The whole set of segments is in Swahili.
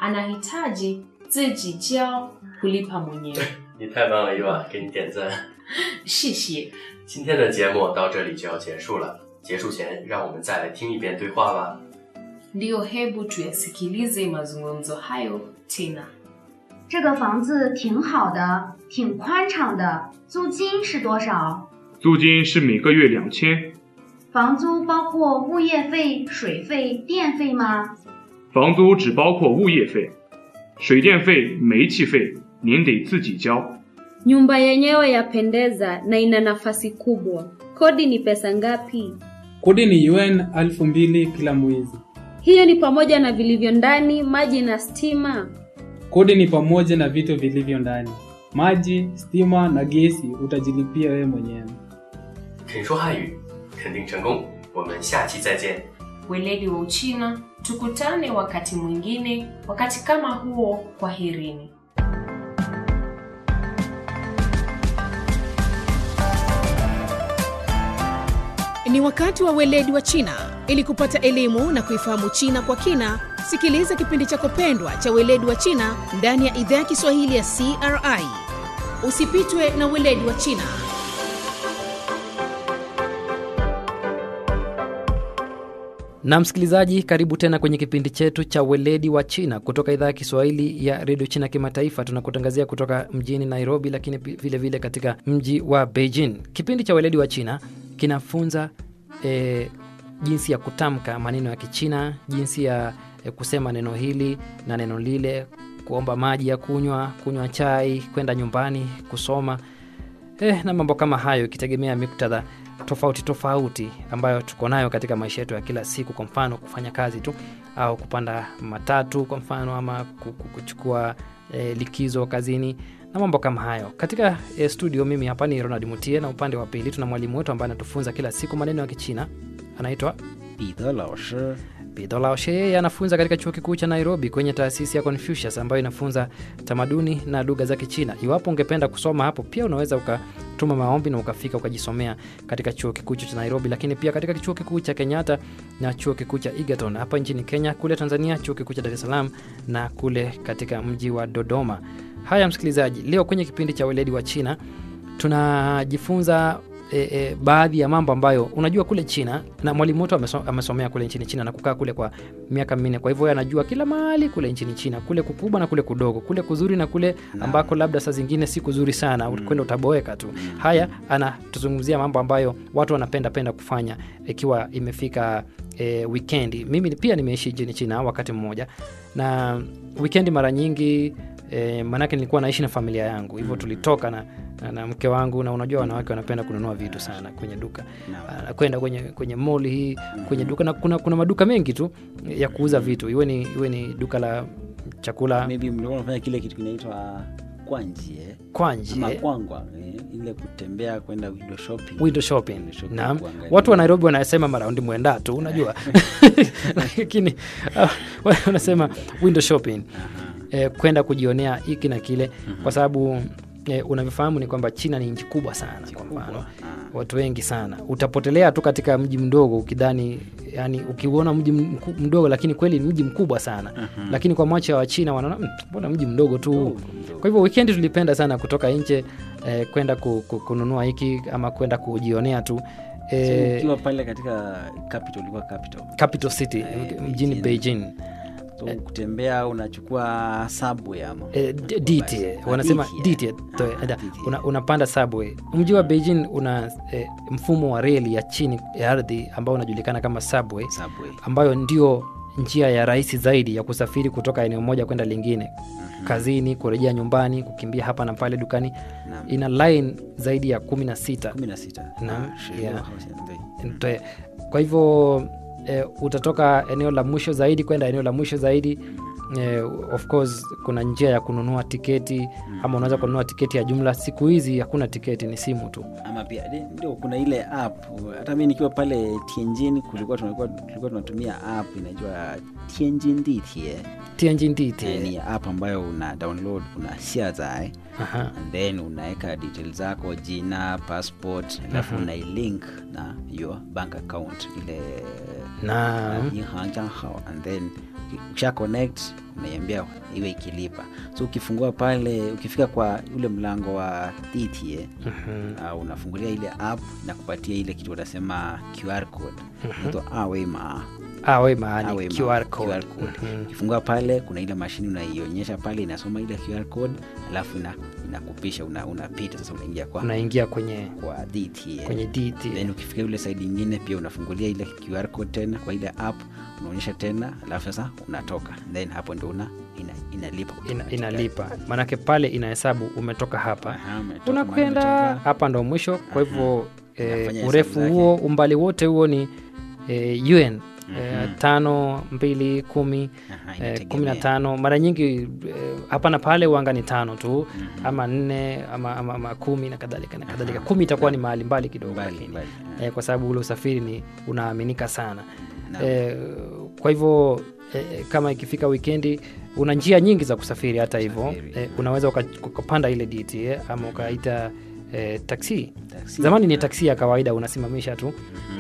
anahitaji zijijao kulipa mwenyewe 你太棒了，伊娃，给你点赞。 谢谢今天的节目到这里就要结束了，结束前让我们再来听一遍对话吧。 ndiyo hebu tuyasikilize mazungumzo hayo tena 这个房子挺好的，挺宽敞的，租金是多少？ 租金是每个月两千， 房租包括物业费、水费、电费吗？ 房租只包括物业费，水电费、煤气费您得自己交。 Nyumba yenyewe yapendeza na ina nafasi kubwa. Kodi ni pesa ngapi? Kodi ni UN elfu mbili kila mwezi. Hiyo ni pamoja na vilivyo ndani, maji na stima. Kodi ni pamoja na vitu vilivyo ndani, maji, stima na gesi utajilipia wewe mwenyewe. 肯说汉语，肯定成功。我们下期再见。 weledi wa uchina tukutane wakati mwingine wakati kama huo kwaherini Ni wakati wa weledi wa China. Ili kupata elimu na kuifahamu China kwa kina, sikiliza kipindi chako pendwa cha weledi wa China ndani ya idhaa ya Kiswahili ya CRI. Usipitwe na weledi wa China. na msikilizaji karibu tena kwenye kipindi chetu cha weledi wa china kutoka idhaa ya kiswahili ya redio china kimataifa tunakutangazia kutoka mjini nairobi lakini pi- vile vile katika mji wa beijing kipindi cha weledi wa china kinafunza e, jinsi ya kutamka maneno ya kichina jinsi ya e, kusema neno hili na neno lile kuomba maji ya kunywa kunywa chai kwenda nyumbani kusoma eh, na mambo kama hayo ikitegemea miktadha tofauti tofauti ambayo tuko nayo katika maisha yetu ya kila siku kwa mfano kufanya kazi tu au kupanda matatu kwa mfano ama ku- ku- kuchukua eh, likizo kazini na mambo kama hayo katika eh, studio mimi hapa ni ronald mutie na upande wa pili tuna mwalimu wetu ambaye anatufunza kila siku maneno ya kichina anaitwa 彼得老师 Bido Laoshe yeye anafunza katika chuo kikuu cha Nairobi kwenye taasisi ya Confucius ambayo inafunza tamaduni na lugha za Kichina. Iwapo ungependa kusoma hapo, pia unaweza ukatuma maombi na ukafika ukajisomea katika chuo kikuu cha Nairobi, lakini pia katika chuo kikuu cha Kenyatta na chuo kikuu cha Egerton hapa nchini Kenya, kule Tanzania chuo kikuu cha Dar es Salaam na kule katika mji wa Dodoma. Haya msikilizaji, leo kwenye kipindi cha weledi wa China tunajifunza e, e, baadhi ya mambo ambayo unajua kule China na mwalimu wetu ameso, amesomea kule nchini China na kukaa kule kwa miaka minne. Kwa hivyo yeye anajua kila mahali kule nchini China, kule kukubwa na kule kudogo, kule kuzuri na kule ambako labda saa zingine si kuzuri sana, mm. kwenda utaboeka tu. Haya, anatuzungumzia mambo ambayo watu wanapenda penda kufanya ikiwa imefika e, wikendi. Mimi pia nimeishi nchini China wakati mmoja, na wikendi mara nyingi e, maanake nilikuwa naishi na familia yangu hivyo tulitoka na, na, na mke wangu na unajua wanawake wanapenda kununua vitu sana kwenye duka Ah, kwenda kwenye kwenye mall hii kwenye duka na kuna, kuna maduka mengi tu ya kuuza vitu iwe ni, iwe ni duka la chakula maybe mlikuwa unafanya kile kitu kinaitwa kwanjie Kwanjie. ama kwangwa eh, ile kutembea kwenda window shopping window shopping Window shopping naam kuangalia. watu wa nairobi wanasema maraundi mwenda tu unajua lakini ah, wanasema window shopping eh, kwenda kujionea hiki na kile kwa sababu eh, unavyofahamu ni kwamba china ni nchi kubwa sana kwa mfano watu wengi sana utapotelea tu katika mji mdogo ukidhani yani ukiuona mji mku- mdogo lakini kweli ni mji mkubwa sana Mhm. lakini kwa macho ya wachina wanaona "Mm, mbona mji mdogo tu kwa hivyo wikendi tulipenda sana kutoka nje eh, kwenda ku, ku, kununua hiki ama kwenda kujionea tu So, eh, ukiwa pale katika capital ulikuwa capital capital city mjini beijing so kutembea unachukua subway ama Eh, D- DT wanasema DT to- da, una, unapanda subway. Mji wa Beijing una eh, mfumo wa reli ya chini ya ardhi ambao unajulikana kama subway, ambayo ndio njia ya rahisi zaidi ya kusafiri kutoka eneo moja kwenda lingine kazini, kurejea nyumbani, kukimbia hapa na pale dukani. Ina line zaidi ya kumi na sita 16 Naam, Ah, sheria yeah. hausi- ndio. Ntoe. Kwa hivyo eh, utatoka eneo la mwisho zaidi kwenda eneo la mwisho zaidi eh, of course kuna njia ya kununua tiketi ama unaweza kununua tiketi ya jumla. Siku hizi hakuna tiketi, ni simu tu. ama pia de- ndio kuna ile app hata mi nikiwa pale tianjin kulikuwa tulikuwa tulikuwa tunatumia app inaitwa tianjin ditie Tianjin Ditie. Eh, ni app ambayo una download una share Aha. and then unaweka details zako jina passport alafu Mhm. unailink na your bank account ile Naam. uh, 银行账号 and then ukisha connect unaiambia iwe ikilipa so ukifungua pale ukifika kwa ule mlango wa DTA uh, unafungulia ile app na kupatia ile kitu wanasema QR code inaitwa awema awe maani Awema, QR code. QR code. Mhm. ukifungua pale kuna ile mashini unaionyesha pale inasoma ile QR code alafu ina, inakupisha una, unapita sasa unaingia kwa unaingia kwenye kwa DTA kwenye DT then ukifika ile side ingine pia unafungulia ile QR code tena kwa ile app unaonyesha tena alafu sasa unatoka then hapo ndo una ina, inalipa ina, inalipa maanake pale inahesabu umetoka hapa Aha, umetoka, unakwenda mahali umetoka. hapa ndo mwisho kwa hivyo Inafanya eh, hesabu urefu zake. huo umbali wote huo ni eh, un eh, tano mbili kumi Aha, eh, inategemea. kumi na tano mara nyingi eh, hapa na pale wanga ni tano tu ama nne ama, ama, ama kumi na kadhalika na kadhalika kumi itakuwa ni mahali mbali kidogo Mbali, lakini mbali, eh, kwa sababu ule usafiri ni unaaminika sana Naam. eh, kwa hivyo eh, kama ikifika wikendi una njia nyingi za kusafiri hata hivyo Kusafiri. eh, unaweza uka- ukapanda ile DT eh, ama ukaita eh, taksi Taksi. zamani ni taksi ya kawaida unasimamisha tu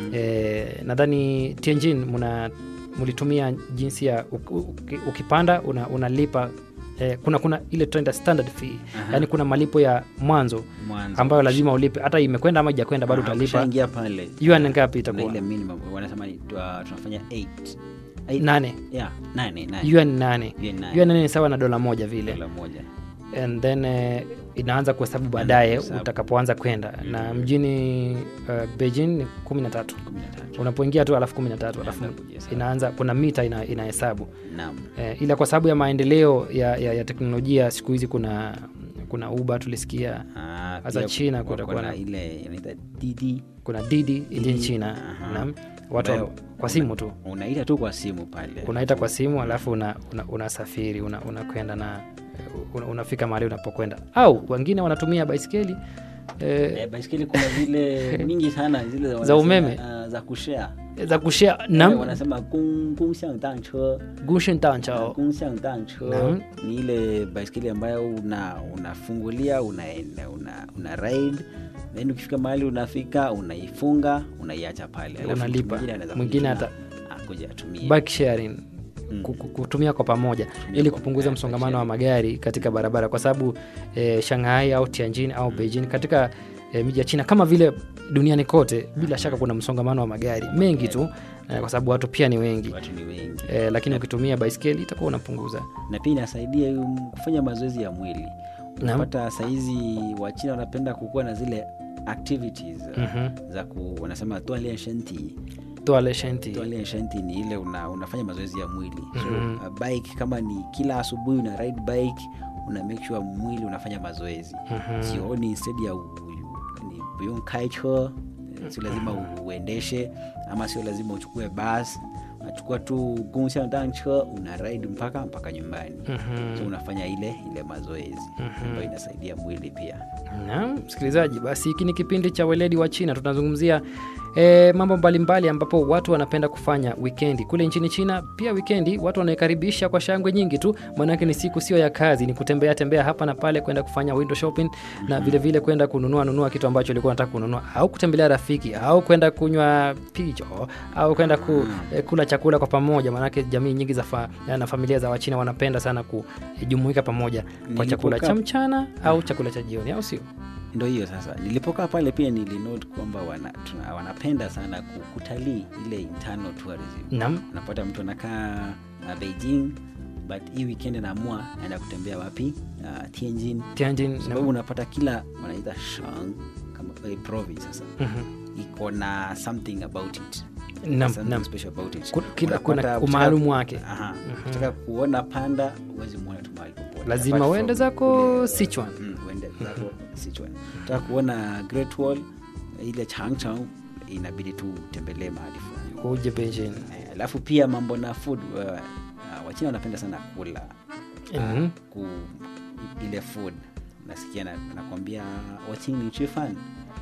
eh, nadhani Tianjin muna mlitumia jinsi ya uk- uk- ukipanda una, unalipa eh, kuna kuna ile tunaita standard fee yaani kuna malipo ya mwanzo Mwanzo. ambayo lazima ulipe hata imekwenda ama ijakwenda bado Aha, utalipa ukishaingia pale yuan ngapi kuna itakuwa ile minimum wanasema ni- twa- tunafanya 8 Eight- nane yeah, nane, nane. yuan nane Yuan nane. yuan nane ni sawa na dola moja vile Dola moja and then eh, inaanza kuhesabu baadaye kuhesabu. utakapoanza kwenda na mjini uh, beijing ni kumi na tatu kumi na tatu unapoingia tu alafu kumi na tatu alafu Inaanza kujihesabu. inaanza kuna mita ina, inahesabu naam eh, ila kwa sababu ya maendeleo ya, ya, ya teknolojia siku hizi kuna kuna uba tulisikia Ah, Hasa pia China wako kutakuwa na na- ile inaita Didi kuna didi nchini china aha. naam watu ambayo kwa simu tu unaita tu kwa simu pale unaita kwa simu alafu unasafiri una, unasafiri, una, unakwenda na una, unafika mahali unapokwenda au wengine wanatumia baiskeli eh, Eh, baiskeli kuna zile mingi sana zile wanasema, umeme? ah, za kushare za kushare Eh, nam wanasema gong gongxiang danche gushen tanchao gongxiang danche Naam. ni ile baiskeli ambayo una unafungulia unaenda una, una ride then ukifika mahali unafika unaifunga unaiacha pale Alafu mtu Unalipa. mwingine anaweza Mwingine kuja hata- akuja atumie bike sharing Mm. ku- ku- kutumia kwa pamoja ili kwa kupunguza pamoja, msongamano wa magari katika barabara kwa sababu eh, shanghai au tianjin au beijing katika eh, miji ya china kama vile duniani kote bila shaka kuna msongamano wa magari mengi tu eh, kwa sababu watu pia ni wengi watu ni wengi eh, lakini ukitumia baiskeli itakuwa unapunguza na pia inasaidia um, kufanya mazoezi ya mwili Naam. unapata saizi wachina wanapenda kukuwa na zile activities uh, Mhm. za ku wanasema tualia shenti Toilet shanty. tualia shenti ni ile una, unafanya mazoezi ya mwili so Mhm. uh, bike kama ni kila asubuhi una ride bike una make sure mwili unafanya mazoezi Mhm. sioni instead ya u- u- ni buyong kaicho sio lazima u- uendeshe ama sio lazima uchukue bas unachukua tu gongxiangdanche una ride mpaka mpaka nyumbani Mhm. so unafanya ile ile mazoezi ambayo inasaidia mwili pia Naam, msikilizaji, basi hiki ni kipindi cha weledi wa China. Tunazungumzia e, mambo mbalimbali ambapo watu wanapenda kufanya wikendi kule nchini China. Pia wikendi watu wanaikaribisha kwa shangwe nyingi tu, maanake ni siku sio ya kazi, ni kutembea tembea hapa na pale, kwenda kufanya window shopping na vile vile kwenda kununua nunua kitu ambacho ulikuwa unataka kununua, au kutembelea rafiki, au kwenda kunywa picho, au kwenda ku, e, kula chakula kwa pamoja, maanake jamii nyingi za fa, na familia za Wachina wanapenda sana kujumuika pamoja kwa chakula Nilipokaa- cha mchana au chakula cha jioni, au sio? ndo hiyo sasa nilipokaa pale pia nilinote kwamba wana, tuna, wanapenda sana ku- kutalii ile internal tourism Naam. unapata mtu anakaa uh, beijing but hii weekend anaamua naenda kutembea wapi uh, tianjin Tianjin, sababu naam. unapata kila wanaita shang kama eh, province sasa Mhm. iko na something about it Naam, Something naam. special about it. Ku- kila- kuna Unapata umaalumu ukitaka- wake. Aha. ukitaka kuona panda huwezi muona tu mahali popote lazima Apart uende from zako kule- Sichuan. Mm, uende zako Sichuan. Ukitaka kuona Great Wall ile Changchang inabidi tu utembelee mahali fulani uje Beijing. Eh, alafu pia mambo na food uh, uh, wachina wanapenda sana kula Mhm. ku, ile food nasikia na- nakwambia wachini chifan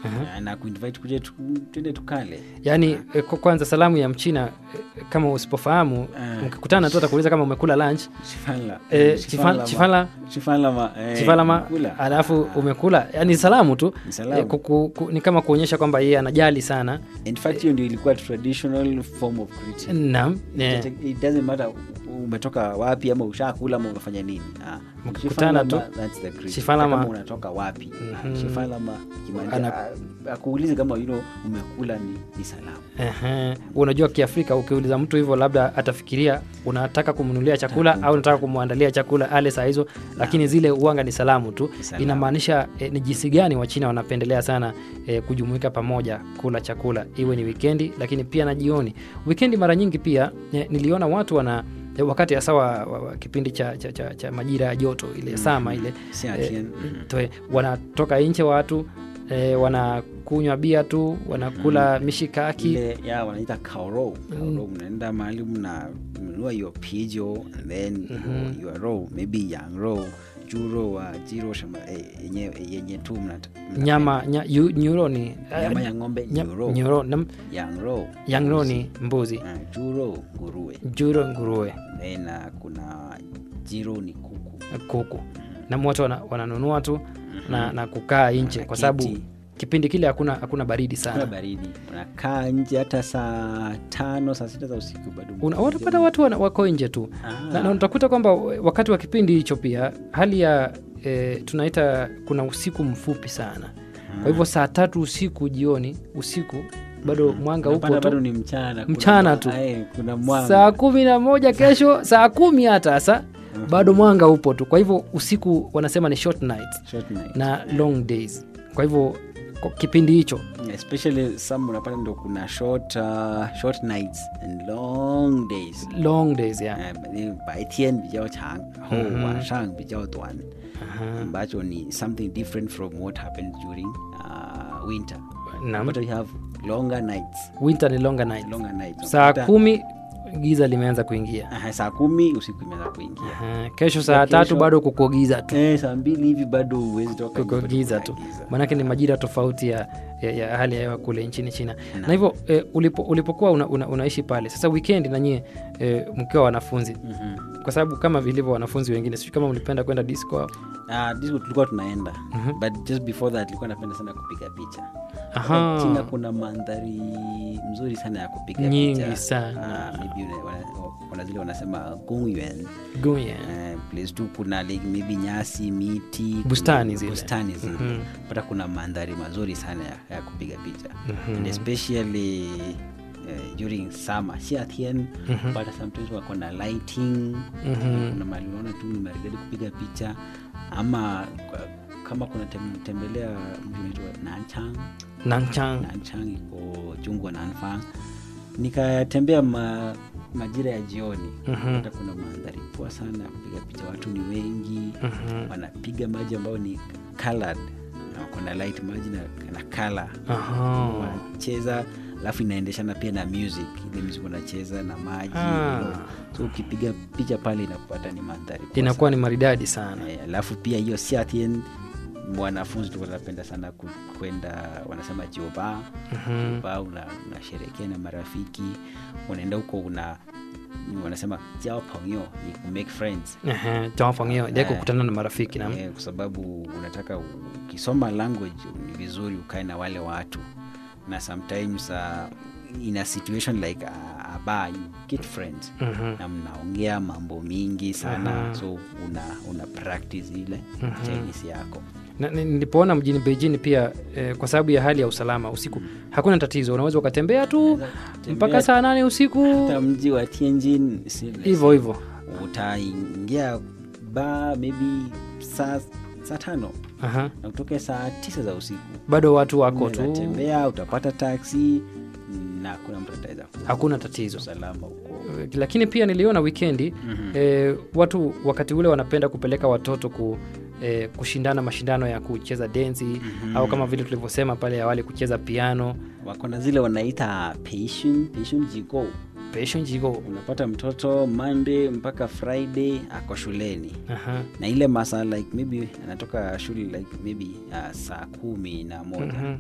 Na- na kuinvite kuja tu- tuende tukale yaani eh, kwa- kwanza salamu ya mchina eh, kama usipofahamu Ah. mkikutana tu atakuuliza kama umekula lunch Chifala. eh, Chifala chifala, chifala, Chifala ma- eh, chifalama kula. alafu umekula yani salamu tu Ni salamu. eh, kuku, ku, ni kama kuonyesha kwamba yeye anajali sana in fact hiyo ndio ilikuwa traditional form of greeting naam eh, It- it doesn't matter umetoka wapi ama ushakula ama umefanya nini Ah, Mkikutana tu, Shifalama, that's the greeting. Shifalama. Kama unatoka wapi Mhm. Shifalama, kimaanisha, Ana- ah, akuulize kama you know, umekula ni, ni salamu Ehe. unajua kiafrika ukiuliza mtu hivyo labda atafikiria unataka kumnunulia chakula au unataka kumwandalia chakula ale saa hizo lakini zile uanga ni salamu tu Salamu. inamaanisha eh, ni jinsi gani wachina wanapendelea sana eh, kujumuika pamoja kula chakula iwe ni wikendi lakini pia na jioni wikendi mara nyingi pia eh, niliona watu wana eh, wakati hasa wa, wa, wa kipindi cha, cha, cha, cha majira ya joto ile sama ile Siatien. eh, toe, wanatoka nje watu eh, wanakunywa bia tu wanakula mishikaki ile ya wanaita kaoro kaoro mnaenda mahali mna mnunua your pijo and then your, your row maybe yang row juro wa jiro shama eh, yenye yenye tu mnata- mnapenda. nyama nya, yu, nyuro ni nyama ya ng'ombe nya- nyuro nyuro nam, yang row yangro ni mbuzi Ah, juro nguruwe juro nguruwe then uh, kuna jiro ni kuku kuku na watu wana, wananunua tu na, na kukaa nje kwa sababu Wanaketi. kipindi kile hakuna hakuna baridi kuna sana baridi unakaa nje hata saa tano saa sita za usiku bado Una- watapata watu wana, wako nje tu Ah. na, na utakuta kwamba wakati wa kipindi hicho pia hali ya e, tunaita kuna usiku mfupi sana kwa hivyo saa tatu usiku jioni usiku bado mwanga upo Unapata tu bado ni mchana kuna Mchana mwa- tu. ae, kuna mwanga saa kumi na moja kesho saa kumi hata sa bado mwanga upo tu kwa hivyo usiku wanasema ni short nights Short night. na long days kwa hivyo kwa kipindi hicho especially some unapata ndo kuna short, uh, short nights and long days long days yeah. Eh, 白天比较长然后嗯哼晚上比较短 ambacho ni something different from what happens during uh, winter Naam. but we have longer nights winter ni longer nights longer nights saa Unakuta- kumi giza limeanza kuingia Aha, saa kumi usiku imeanza kuingia Aha, kesho saa Kesho- tatu bado kuko giza tu eh, saa mbili hivi bado huwezi toka kuko nje, bado giza kuna tu giza. maanake ni majira tofauti ya, ya, ya hali ya hewa kule nchini china na hivyo eh, ulipo, ulipokuwa una, una, unaishi pale sasa weekend nanyie eh, mkiwa wanafunzi Mhm. kwa sababu kama vilivyo wanafunzi wengine sijui kama mlipenda kwenda disco au Ah, disco tulikuwa tunaenda but just before that nilikuwa napenda sana kupiga picha Aha. china kuna mandhari mzuri sana ya kupiga Nyingi picha. sana. Ah, maybe una- wana- kuna zile wanasema gongyuan Guye. Eh, place tu kuna like maybe nyasi miti kuna Bustani zile. bustani zile Mhm. pata kuna mandhari mazuri sana ya, ya kupiga picha and especially uh, during summer siatien Mhm. pata sometimes wako na lighting Mhm. kuna mali unaona tu ni maridadi kupiga picha ama kwa- kama kuna tem, tembelea mji unaitwa nanchang nanchang nanchang iko chungwa nanfang nikatembea ma, majira ya jioni Mhm. hata kuna mandhari poa sana ya kupiga picha watu ni wengi Mhm. wanapiga maji ambayo ni colored na wako na light maji na, na color Aha. wanacheza alafu inaendeshana pia na music ile music wanacheza na maji Ah. you know. so ukipiga picha pale inakupata ni mandhari poa inakuwa ni maridadi sana Eh, alafu pia hiyo siatien wanafunzi tu wanapenda sana ku- kwenda wanasema jioba Mhm. jioba una- unasherekea na marafiki unaenda huko una wanasema jao pongyo ni ku make friends Ehe, tawafanyio ile Eh. kukutana na marafiki na Eh, kwa sababu unataka u- ukisoma language ni vizuri ukae na wale watu na sometimes uh, in a situation like a, a bar you get friends Mhm. na mnaongea mambo mingi sana Aha. so una, una practice ile chinese yako Na- ni- nilipoona mjini beijing pia eh, kwa sababu ya hali ya usalama usiku hakuna tatizo unaweza ukatembea tu mpaka saa nane usiku hata mji wa tianjin si- hivyo hivyo utaingia ba maybe saa saa tano Aha. na utoke saa tisa za usiku bado watu wako tu tembea utapata taksi na hakuna mtu ataweza ku- hakuna tatizo usalama huko lakini pia niliona wikendi eh, watu wakati ule wanapenda kupeleka watoto ku eh, kushindana mashindano ya kucheza densi au kama vile tulivyosema pale awali kucheza piano wako na zile wanaita patient patient jigo passion jigo unapata mtoto monday mpaka friday ako shuleni Aha. na ile masaa like maybe anatoka shule like maybe uh, saa kumi na moja Mhm.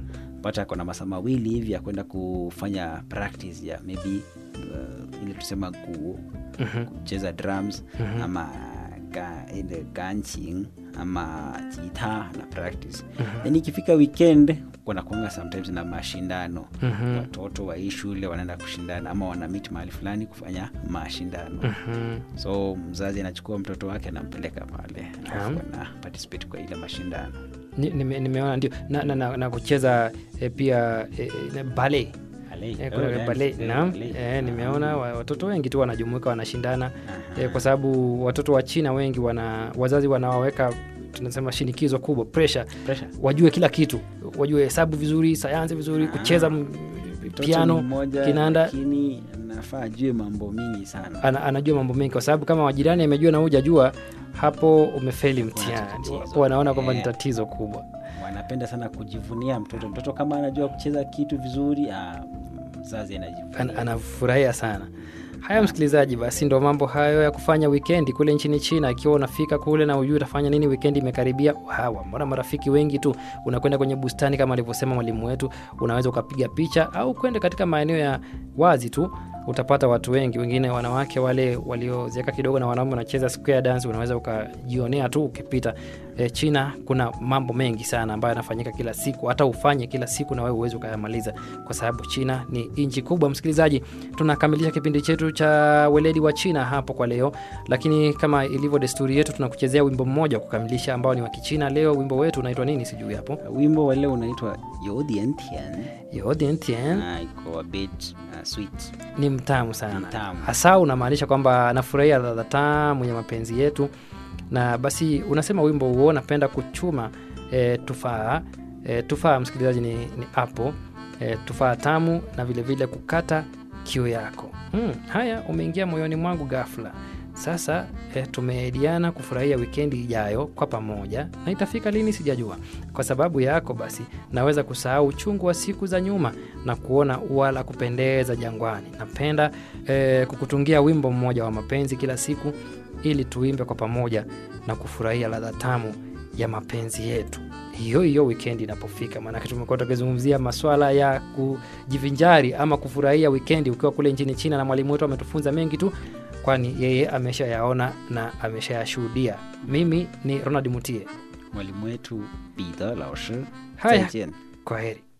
unapata ako na masaa mawili hivi ya kwenda kufanya practice ya maybe uh, ile tusema ku, Mhm. kucheza drums Mhm. ama ga, ile ganching ama jita na practice Mhm. then ikifika weekend wanakuanga sometimes na mashindano Mhm. watoto wa hii shule wanaenda kushindana ama wanamit mahali fulani kufanya mashindano Mhm. so mzazi anachukua mtoto wake anampeleka pale Naam. alafu ana participate kwa ile mashindano Ni- nime- nimeona ndio na, na, na, na kucheza eh, pia eh, eh, ballet Ballet. Eh, kuna Oh, dance. ballet, Eh, naam. ballet. Eh, nimeona wa- watoto wengi tu wanajumuika wanashindana Aha. eh, kwa sababu watoto wa China wengi wana wazazi wanawaweka tunasema shinikizo kubwa pressure Pressure. wajue kila kitu wajue hesabu vizuri sayansi vizuri kucheza m- Mtoto piano ni mmoja, kinanda lakini anafaa ajue mambo mingi sana ana, anajua mambo mengi kwa sababu kama wajirani amejua na hujajua hapo umefeli mtihani tatizo. wanaona kwamba ni Eh. tatizo kubwa wanapenda sana kujivunia mtoto mtoto kama anajua kucheza kitu vizuri ah, mzazi An, anajivunia anafurahia sana haya msikilizaji basi ndo mambo hayo ya kufanya wikendi kule nchini china ikiwa unafika kule na ujui utafanya nini wikendi imekaribia hawa mbona marafiki wengi tu unakwenda kwenye bustani kama alivyosema mwalimu wetu unaweza ukapiga picha au kwenda katika maeneo ya wazi tu utapata watu wengi wengine wanawake wale waliozeeka kidogo na wanaume wanacheza square dance unaweza ukajionea tu ukipita e, china kuna mambo mengi sana ambayo yanafanyika kila siku hata ufanye kila siku na wewe uwezi ukayamaliza kwa sababu china ni nchi kubwa msikilizaji tunakamilisha kipindi chetu cha weledi wa china hapo kwa leo lakini kama ilivyo desturi yetu tunakuchezea wimbo mmoja wa kukamilisha ambao ni wa kichina leo wimbo wetu unaitwa nini sijui hapo wimbo wa leo unaitwa yodientian yodentien na iko a bit uh, sweet ni mtamu sana Ni mtamu. hasa unamaanisha kwamba nafurahia ladha tamu ya mapenzi yetu na basi unasema wimbo huo napenda kuchuma e, tufaa e, tufaa msikilizaji ni, ni apo e, tufaa tamu na vilevile vile kukata kiu yako hmm, haya umeingia moyoni mwangu ghafla sasa e, tumeediana kufurahia wikendi ijayo kwa pamoja na itafika lini sijajua kwa sababu yako basi naweza kusahau uchungu wa siku za nyuma na kuona ua la kupendeza jangwani napenda e, kukutungia wimbo mmoja wa mapenzi kila siku ili tuimbe kwa pamoja na kufurahia ladha tamu ya mapenzi yetu hiyo hiyo wikendi inapofika maanake tumekuwa tukizungumzia maswala ya kujivinjari ama kufurahia wikendi ukiwa kule nchini china na mwalimu wetu ametufunza mengi tu kwani yeye ameshayaona na ameshayashuhudia mimi ni ronald mutie mwalimu wetu bidha laoshi Haya. 再见 kwa heri